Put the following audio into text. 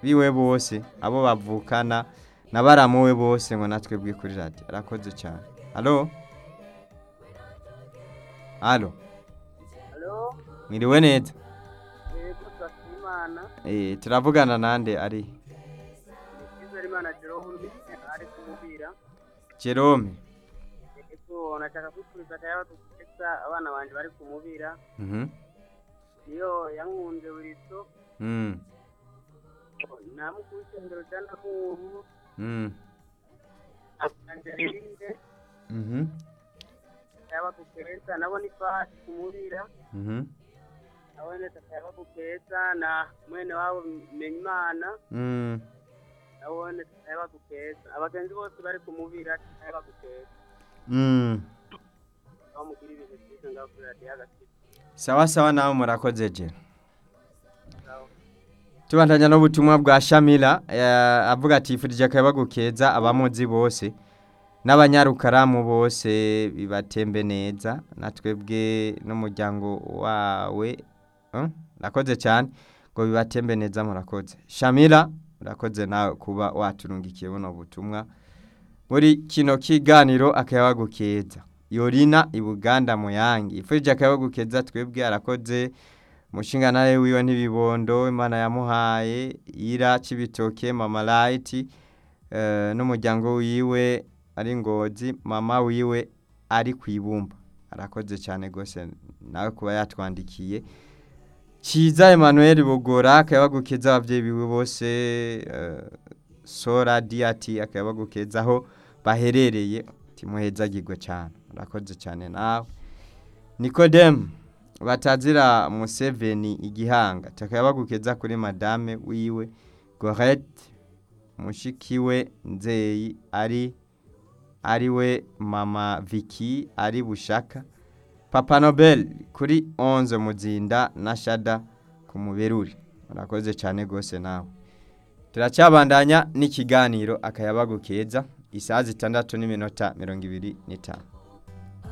biwe bose abo bavukana na baramuwe bose ngo natwe bwi kuri radiyo arakoze cyane halo halo halo mwiriwe neza yego twasimana Eh, turavugana nande ari icyizere imana jerome ari kumubira jerome yego nashaka kwifuriza akayaba tukeza abana banje bari kumubira Mhm. niyo yankunze buriso Mm. namukuru isengero rya ndahuru Mm. angelinde Mhm. akayaba tukeza nabo ni fasi kumubira Mhm. nabone akayaba tukeza na mwene wabo menyimana Mm. nabone akayaba tukeza abagenzi bose bari kumubira akayaba tukeza Mm. aho mugira ibintu byiza ngaho kuri radiyo agakira sawa sawa nawe murakoze je tubandanya n'ubutumwa bwa shamila eh, avuga ati yifurije akayabagu keza abamuzi bose n'abanyarukaramu bose bibatembe neza na twebwe n'umuryango wawe Eh, murakoze cyane ngo bibatembe neza murakoze shamila murakoze nawe kuba waturungikiye buno butumwa muri kino kiganiro akayabagu keza yorina ibuganda muyangi ifurije akayabagu keza twebwe arakoze umushinga nawe wiwe ntibibondo imana yamuhaye ira kibitoke mama light eh, n'umuryango wiwe ari ngozi mama wiwe ari ku ibumba arakoze cyane rwose nawe kuba yatwandikiye Kiza Emmanuel Bugora akabagukeza abavyeyi biwe bose eh, Sora Diati akabagukeza aho baherereye timuhezagirwe cyane urakoze cyane nawe Nicodem batazira Museveni igihanga takabagukeza kuri madame wiwe Gorette mushikiwe Nzeyi ari ariwe mama Vicky ari bushaka Papa Nobel kuri 11 muzinda na Shada ku muberuri urakoze cyane gose nawe turacyabandanya n'ikiganiro akayabagu keza isaha zitandatu n'iminota mirongo ibiri n'itanu